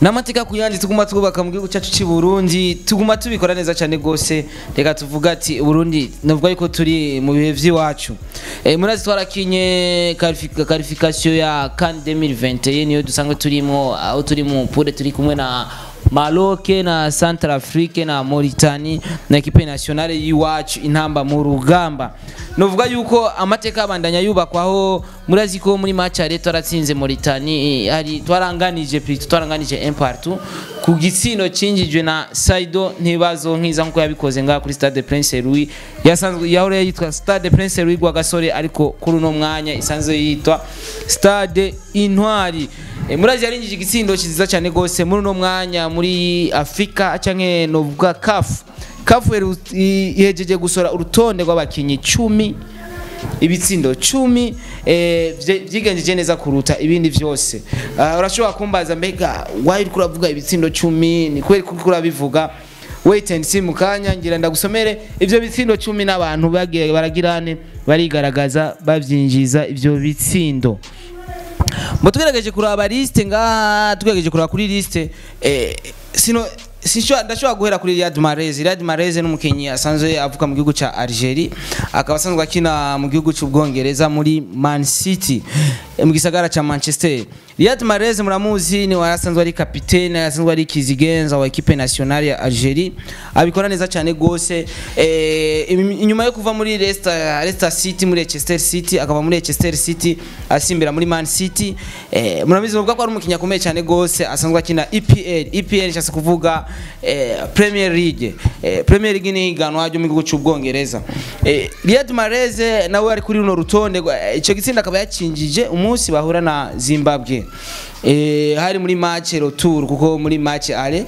n'amateka ku yandi tuguma twubaka mu gihugu cyacu cy'i Burundi tuguma tubikora neza cyane gose reka tuvuga ati Burundi navuga yuko turi mu bihe vy'iwacu eh murazi twarakinye qualification ya CAN 2021 niyo dusanzwe turimo aho turi mu pure turi kumwe na Maroc na Centrafrique na Mauritanie na equipe nationale y'iwacu intamba mu rugamba novuga yuko amateka abandanya yubakwaho murazi ko muri match ya leta aratsinze Mauritanie hari twaranganije plutôt twaranganije un partout ku gitsino cinjijwe na Saido ntibazo nkiza nkuko yabikoze ngaha kuri Stade Prince Louis yasanzwe yahore yitwa Stade Prince Louis gwa gasore ariko kuri uno mwanya isanzwe yitwa Stade Intwari E, murazi yarinjije igitsindo kiziza cyane gose muri uno mwanya muri Afrika canke novuga CAF CAF ihejeje gusora urutonde rw'abakinyi 10 ibitsindo cumi eh, vyigenjeje neza kuruta ibindi vyose uh, urashobora kumbaza mbega why uriko uravuga ibitsindo cumi ni kweli kuko urabivuga wait and see mukanya ngira ndagusomere ivyo bitsindo cumi n'abantu bagiye baragirane barigaragaza bavyinjiza ivyo bitsindo Mbo tugerageje kuraba liste ngaha tugerageje kuraba kuri liste eh, sino Sinshwa ndashobora guhera kuri Riyad Mahrez. Riyad Mahrez ni umukinyi asanzwe avuka mu gihugu ca Algeria, akaba asanzwe akina mu gihugu c'Ubwongereza muri Man City mu gisagara ca Manchester. Riyad Mahrez muramuzi ni warasanzwe ari kapitene, asanzwe ari kizigenza wa equipe nationale ya Algeria. Abikora neza cyane gose. Eh, inyuma yo kuva muri Leicester, Leicester City muri Leicester City, akaba muri Leicester City asimbira muri Man City. Eh, murabizi bavuga ko ari umukinyi akomeye cyane gose, asanzwe akina EPL. EPL cyase kuvuga eh, Premier League eh, Premier League ni higanwa ryo mu gihugu cy'Ubwongereza eh, Riyad Mahrez nawe ari kuri runo rutonde ico gitsinda akaba yacinjije umunsi bahura na Zimbabwe eh, hari muri match retour kuko muri match ale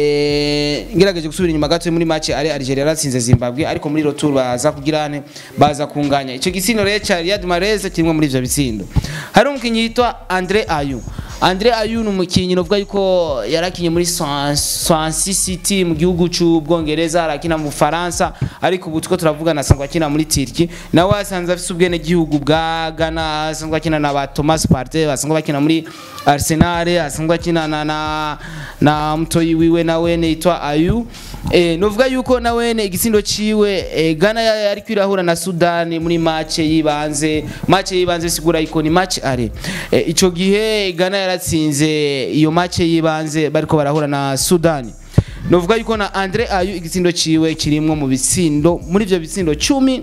eh, ngerageje gusubira inyuma gato muri match ale Algeria yaratsinze Zimbabwe ariko muri retour baza kugirane baza kunganya ico gitsindo rero ca Riyad Mahrez kimwe muri ivyo bitsindo hari umukinyi yitwa Andre Ayew Andre Ayew ni umukinyi novuga yuko yarakinye muri Swansea City mu gihugu cy'Ubwongereza arakina mu Faransa ariko ubu tuko turavuga nasangwa akina muri Turkey nawe asanzwe afite ubwene gihugu bwa Ghana asanzwe akina na ba Thomas Partey asanzwe bakina muri Arsenal asanzwe akina na na, na mtoyi wiwe nawe nitwa Ayew eh novuga yuko nawe igitsindo ciwe eh, Ghana yari kwirahura na Sudan muri match yibanze match yibanze sigura iko ni match are eh, ico gihe Ghana yaratsinze iyo match yibanze bariko barahura na Sudan novuga yuko na Andre Ayew igitsindo ciwe kirimwo mu bitsindo muri ivyo bitsindo 10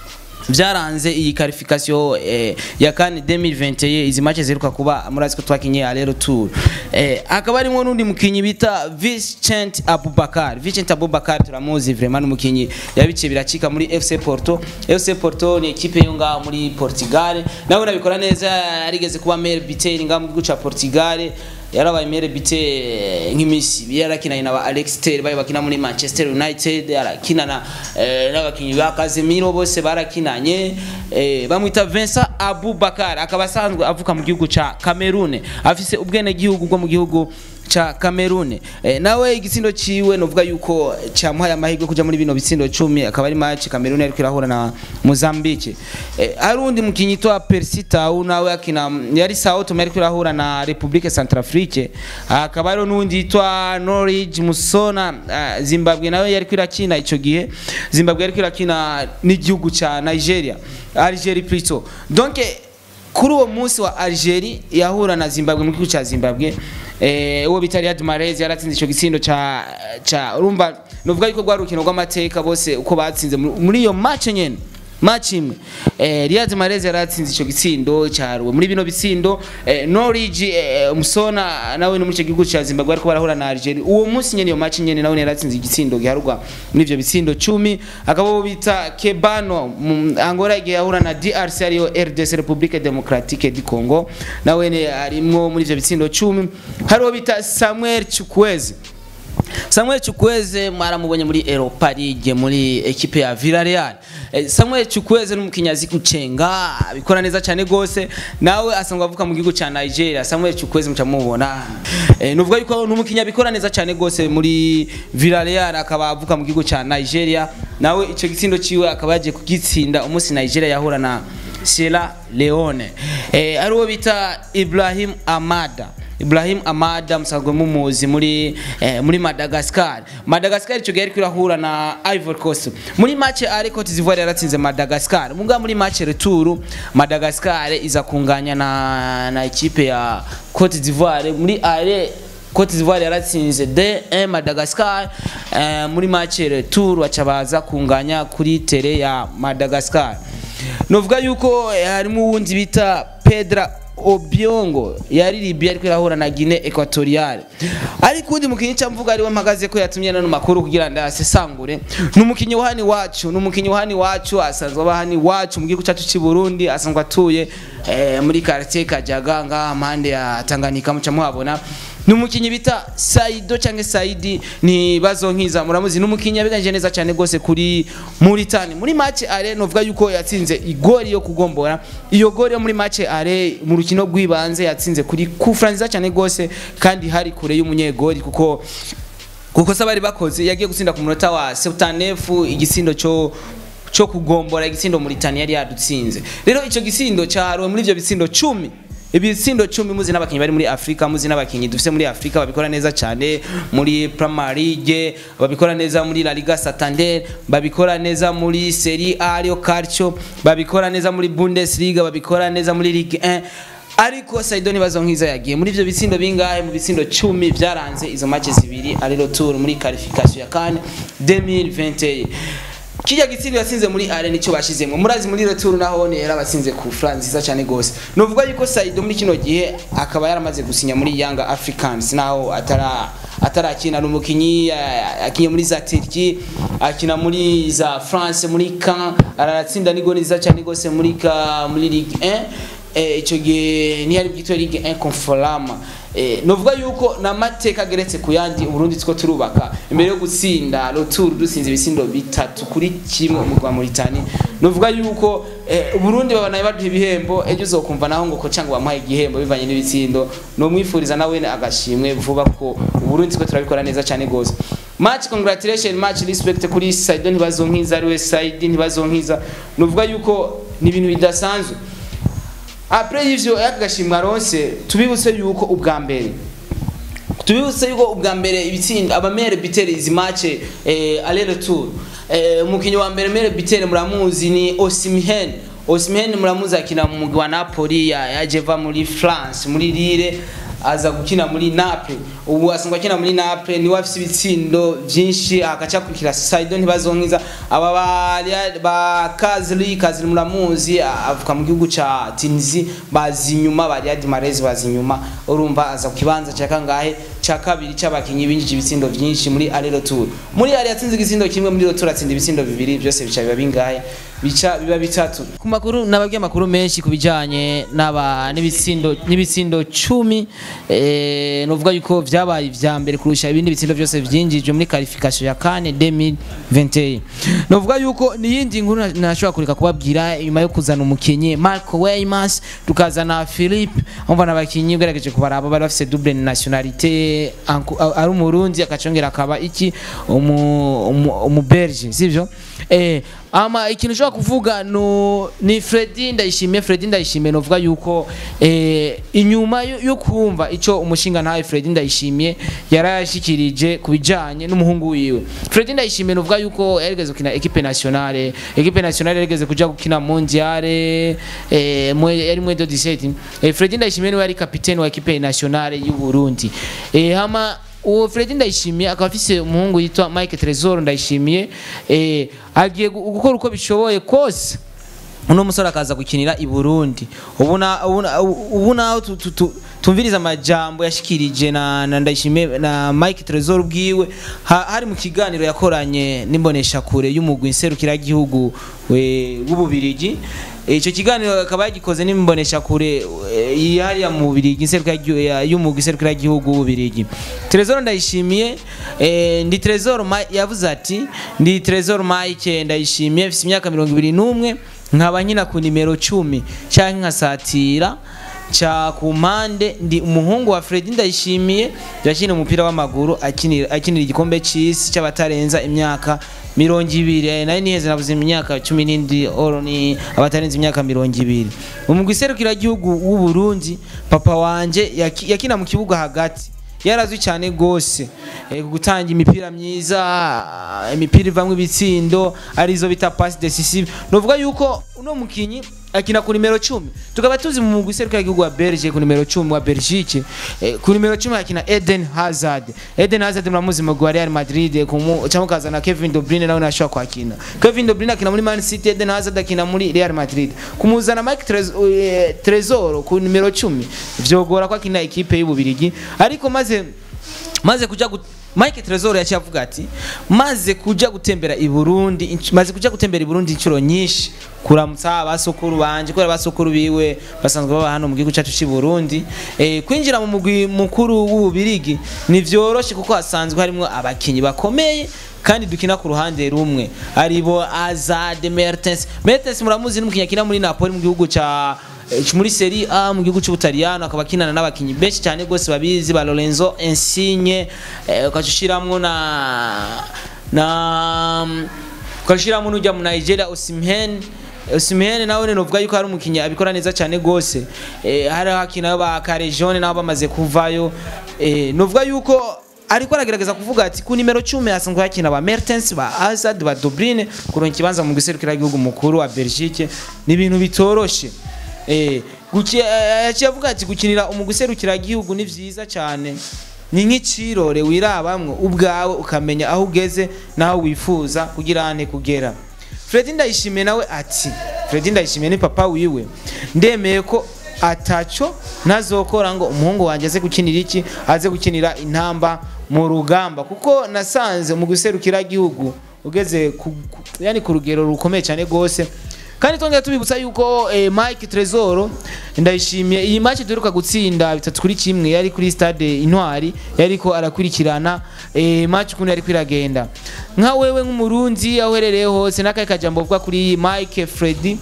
vyaranze iyi qualification eh, ya CAN 2021 izi match ziruka kuba murazi ko twakinye alero tour eh, akaba arimo nundi mukinyi bita Vincent Abubakar Vincent Abubakar turamuzi vraiment umukinyi yabice biracika muri FC Porto FC Porto ni equipe yo ngaho muri Portugal nawe nabikora neza yarigeze kuba maire biteri ngaho mu gihugu ca Portugal yarabaye mere bite nk'imisi yarakina na ba Alex Ter bari bakina muri Manchester United yarakina na eh, n'abakinyi ba Casemiro bose barakinanye eh, bamwita Vincent Abubakar akaba asanzwe avuka mu gihugu ca Cameroon afise ubwene gihugu bwo mu gihugu cha Cameroon eh, nawe igitsindo ciwe novuga yuko cyamuhaye amahirwe kuja muri bino bitsindo 10 akaba ari match Cameroon yari kwirahura na Mozambique eh, harundi mukinyi twa Percy Tau nawe akina yari Sao Tome yari kwirahura na Republique Centrafrique akaba ari nundi yitwa Norwich Musona uh, Zimbabwe nawe yari kwirakina ico gihe Zimbabwe yari kwirakina n'igihugu ca Nigeria Algeria plutôt donc kuri uwo munsi wa Algeria yahura na Zimbabwe mu gihugu ca Zimbabwe eh uwo bita Riyad Mahrez yaratsinze ico gitsindo ca ca urumva novuga yuko rwa rukino rw'amateka bose uko batsinze muri iyo match nyene match imwe eh Riyad Mahrez yaratsinze ico gitsindo cyaruwe muri bino bitsindo eh, Norwich eh, Musona nawe no muri ico gihugu ca Zimbabwe ariko barahura na Algeria uwo munsi nyene iyo match nyene nawe yaratsinze igitsindo giharugwa muri ivyo bitsindo 10 akaba bita Kebano Angola igihe yahura na DRC ariyo RDC Republique Democratique du Congo nawe ne arimwo muri ivyo bitsindo 10 hariho bita Samuel Chukwueze Samuel Chukwueze mwaramubonye muri Europa League muri ekipe ya Villarreal. Eh, Samuel Chukwueze n'umukinyazi kucenga abikora neza cyane gose nawe asanzwe avuka mu gihugu ca Nigeria. Samuel Chukwueze muca mubona. Eh, nuvuga yuko n'umukinya bikora neza cyane gose muri Villarreal akaba avuka mu gihugu ca Nigeria. Nawe ico gitsindo ciwe akaba yaje kugitsinda umunsi Nigeria yahura na Sierra Leone. Eh, ari uwo bita Ibrahim Amada. Ibrahim Amada musanzwe mumuzi muri eh, muri Madagascar Madagascar ico gihe ariko irahura na Ivory Coast muri match ari Cote d'Ivoire yaratsinze Madagascar muga muri match retour Madagascar iza kunganya na na ikipe ya Cote d'Ivoire muri are Cote d'Ivoire yaratsinze D1 Madagascar eh, muri match retour baca baza kunganya kuri tere ya Madagascar novuga yuko eh, harimo uwundi bita Pedra Obiongo yari Libya ariko irahura na Guinea Equatoriale ariko undi mukinyi cyamvuga ariwe mpagaze ko yatumye nano makuru kugira ndasesangure numukinyi wahani wacu numukinyi wahani wacu asanzwe abahani wacu mu gihugu cyacu cy'i Burundi asanzwe atuye eh, muri quartier Kajaga ngaha mpande ya Tanganyika muca muhabona numukinyi bita Saido cyangwa Saidi ni bazo nkiza muramuzi numukinyi yabiganje neza cyane gose kuri Mauritania muri match are novuga yuko yatsinze igori yo kugombora iyo gori yo muri match are mu rukino rw'ibanze yatsinze kuri kufra nziza cyane gose kandi hari kure y'umunyegori kuko kuko sabari bakoze yagiye gutsinda ku munota wa 79 igisindo cyo cyo kugombora igisindo Mauritania yari yadutsinze rero ico gisindo cyaharuwe muri ivyo bitsindo 10 ibitsindo cumi muzi n'abakinnyi bari muri Afrika muzi n'abakinnyi dufite muri Afrika babikora neza cyane muri Premier League babikora neza muri La Liga Santander babikora neza muri Serie A Rio Calcio babikora neza muri Bundesliga babikora neza muri Ligue 1 ariko Saido nibazo nkiza yagiye muri ivyo bitsindo bingahe mu bitsindo 10 byaranze izo match zibiri ari retour muri qualification ya CAN 2021 kijya gitsindo yatsinze muri are nicyo bashizemo murazi muri retour naho ne yarabatsinze ku France nziza cyane gose novuga yuko Saido muri kino gihe akaba yaramaze gusinya muri Young Africans naho atara atarakina n'umukinyi akinye muri za Turkey akina muri za France muri Caen aratsinda nigoni nziza cyane gose muri ka muri Ligue 1 eh ico gihe ni yari bwitwa Ligue 1 Conforama eh novuga yuko namateka ageretse ku yandi Burundi two turubaka imbere yo gutsinda retour dusinze ibisindo bitatu kuri kimwe mu rwa Mauritania novuga yuko eh, Burundi babana baduha ibihembo ejo uzokumva naho ngo ko cyangwa bamuhaye igihembo bivanye n'ibitsindo no mwifuriza nawe agashimwe vuba ko Burundi two turabikora neza cyane gose match congratulation match respect kuri Saido ntibazonkiza ariwe Saidi ntibazonkiza novuga yuko ni ibintu bidasanzwe après ivyo yakagashimwa ronse tubibutse yuko ubwa mbere tubibutse yuko ubwa mbere ibitsinda abamere bitere izi match eh, aller retour eh, umukinyi wa mbere mere bitere muramuzi ni Osimhen Osimhen muramuzi akina mu mugwi wa Napoli yaje va muri France muri Lille aza gukina muri Naples ubu asanzwe akina muri Naples niwe afise ibitsindo vyinshi akaca kurikira Saido ntibazonkiza aba ba, ba Kazri Kazri muramuzi avuka mu gihugu ca Tunisia bazi inyuma ba Riyad Mahrez bazi inyuma urumva aza ku kibanza ca kangahe ca kabiri c'abakinyi binjije ibitsindo vyinshi muri aller retour muri aller yatsinze igitsindo kimwe muri retour atsinda ibitsindo bibiri byose bica biba bingahe bica biba bitatu ku makuru nababwiye amakuru menshi kubijanye n'aba n'ibitsindo n'ibitsindo 10 eh novuga yuko vyabaye vya mbere kurusha ibindi bitsindo byose vyinjije muri qualification ya CAN 2021 novuga yuko niyindi nkuru nashobora kureka kubabwira nyuma yo kuzana umukinyi Marco Weymans tukazana Philippe umva nabakinyi ugerageje kubaraba bari bafise double nationalité ari umurundi akacongera akaba iki umu, umu, umu Belge sivyo eh ama ikintu ushobora kuvuga no ni Freddy ndayishimiye Freddy ndayishimiye novuga yuko eh inyuma yo kumva ico umushinga ntawe Freddy ndayishimiye yarayashikirije kubijanye n'umuhungu wiwe Freddy ndayishimiye novuga yuko yarigeze gukina equipe nationale equipe nationale yarigeze kuja gukina mondiale eh mwe yari mwe do 17 eh Freddy ndayishimiye niwe yari capitaine wa equipe nationale y'u Burundi eh hama uwo Freddy ndayishimiye akaba afise umuhungu yitwa Mike Trezor ndayishimiye eh agiye gukora uko bishoboye kose uno musore akaza gukinira i Burundi ubuna ubuna tumviriza amajambo yashikirije na, na ndayishimiye na Mike Trezor ubwiwe ha, hari mu kiganiro yakoranye n'imbonesha kure y'umugwi nserukira gihugu w'ububirigi icyo kiganiro akaba yagikoze n'imbonesha kure hariya mu Bubirigi y'umugwi iserukira gihugu w'ububirigi Trezor ndayishimiye ndi Trezor yavuze ati ndi Trezor Mike ndayishimiye mfite imyaka 21 nkaba nkina ku nimero 10 cyangwa nkasatira cha ku mpande ndi umuhungu wa Freddy ndayishimiye yakina umupira w'amaguru akinira akinira igikombe cy'isi cy'abatarenza imyaka mirongo ibiri eh, nayo niheze navuze imyaka cumi n'indwi oro ni abatarenze imyaka mirongo ibiri umugwi serukiragihugu w'u Burundi papa wanje yaki- yakina mu kibuga hagati yarazwi cyane gose eh, gutanga imipira myiza imipira ivamwo ibitsindo arizo bita passe decisive novuga yuko uno mukinyi akina ku nimero 10 tukaba tuzi mu mugwi serukiragihugu wa Belgique ku nimero 10 wa Belgique eh, ku nimero 10 akina Eden Hazard Eden Hazard muramuzi mu mugwi wa Real Madrid kumu cyangwa kazana Kevin De Bruyne nawe nashobora kwakina Kevin De Bruyne akina muri Man City Eden Hazard akina muri Real Madrid kumuzana Mike Trez- eh, Trezor ku nimero 10 vyogora ko akina ekipe y'ububirigi ariko maze maze kuja gut Mike Trezor yaciye avuga ati maze kuja gutembera i Burundi inch- maze kuja gutembera i Burundi inshuro nyinshi kuramutsa abasokuru banje kubera abasokuru biwe basanzwe baba hano mu gihugu cyacu cy'i Burundi eh, kwinjira mu mugwi mukuru w'ububirigi ni vyoroshe kuko hasanzwe harimo abakinyi bakomeye kandi dukina ku ruhande rumwe aribo Azad Mertens Mertens muramuzi n'umukinyi akina muri Napoli mu gihugu ca eh, muri Serie A mu gihugu cy'Ubutaliyano akaba akinana n'abakinyi benshi cyane gose babizi ba Lorenzo Insigne eh, ukashiramwo na na ukashiramwo n'ujya mu Nigeria Osimhen Osimhen nawe novuga yuko hari umukinyi abikora neza cyane gose eh, hari hakina ba Carejone nabo bamaze kuvayo eh, novuga yuko ariko aragerageza kuvuga ati ku nimero 10 hasanzwe hakina ba Mertens ba Hazard ba Dublin kuronka ikibanza mu giserukira igihugu mukuru wa Belgique ni ibintu bitoroshe eh guki yaciye avuga ati gukinira umuguserukira igihugu ni vyiza cyane ni nk'icirore wirabamwo ubwawe ukamenya aho ugeze naho wifuza kugira ane kugera Fred Ndayishimiye nawe ati Fred Ndayishimiye ni papa wiwe ndemeye ko ataco ntazokora ngo umuhungu wanjye aze gukinira iki aze gukinira intamba mu rugamba kuko nasanze mu guserukira igihugu ugeze ku, ku, yani ku rugero rukomeye cyane gose kandi twongera tubibutsa yuko eh, Mike Trezor ndayishimiye iyi match duheruka gutsinda bitatu kuri kimwe yari kuri stade Intwari yariko arakurikirana eh, match ukuntu yari kwiragenda nka wewe nk'umurundi aho uherereye hose n'akahe kajambo uvuga kuri Mike Freddy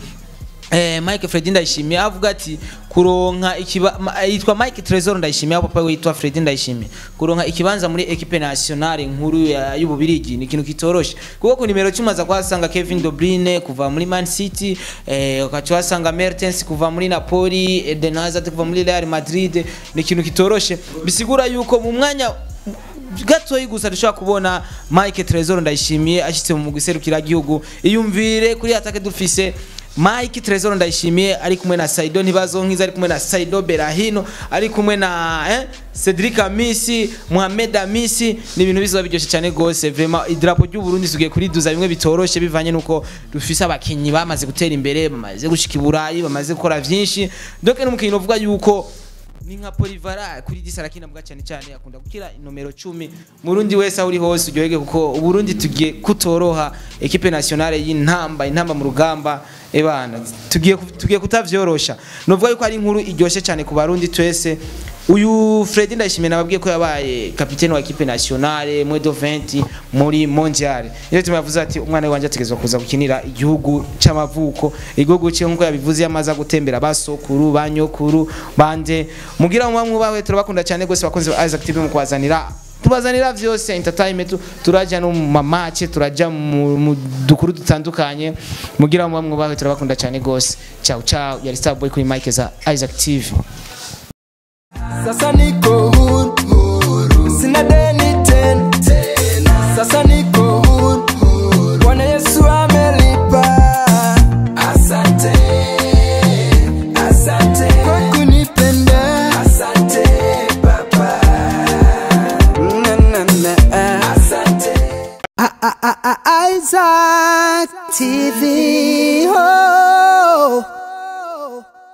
Eh, Mike Freddy ndayishimiye avuga ati kuronka ikiba ma- yitwa Mike Trezor ndayishimiye aho papa we yitwa Freddy ndayishimiye kuronka ikibanza muri equipe nationale nkuru ya- y'ububirigi ni ikintu kitoroshe kuko ku nimero 10 aza kuhasanga Kevin De Bruyne kuva muri Man City eh, ukaca uhasanga Mertens kuva muri Napoli Eden Hazard kuva muri Real Madrid ni ikintu kitoroshe bisigura yuko mu mwanya gatoyi gusa dushobora kubona Mike Trezor ndayishimiye ashitse mu guserukira gihugu iyumvire kuri atake dufise Mike Trezor ndayishimiye ari kumwe na Saido Ntibazonkiza ari kumwe na Saido Berahino ari kumwe na eh, Cedric Amisi Mohamed Amisi ni ibintu bizoba biryoshye cyane gose vraiment idrapo ry'u Burundi sugiye kuri duza bimwe bitoroshe bivanye nuko dufise abakinyi bamaze gutera imbere bamaze gushika i Burayi bamaze gukora vyinshi donc n'umukinyi uvuga yuko ni nka Polivara kuri disa arakina mbwa cyane cyane akunda gukira inomero 10 murundi wese aho uri hose uryohege kuko uburundi tugiye kutoroha equipe nationale y'intamba intamba mu rugamba ebana tugiye tugiye kutavyorosha novuga yuko ari inkuru iryoshye cyane ku barundi twese uyu Fred ndayishimiye nababwiye ko yabaye kapitene wa equipe nationale mwe do 20 muri mondial iyo tuma yavuze ati umwana wanje ategezwa kuza gukinira igihugu c'amavuko igihugu cye nkuko yabivuze yamaza gutembera basokuru banyokuru bande mugira mu mwubawe turabakunda cyane gose bakunze ba Isaac TV mu kwazanira tubazanira vyose entertainment turaja no mu mamace turaja mu mu dukuru dutandukanye mugira mu mwubawe turabakunda cyane gose ciao ciao yari Starboy kuri mic za Isaac TV Sasa niko huru, sina deni tena. Sasa niko huru, Bwana Yesu amelipa. Asante, asante kwa kunipenda. Asante Baba, na na na. Asante. Isaac TV. Oh.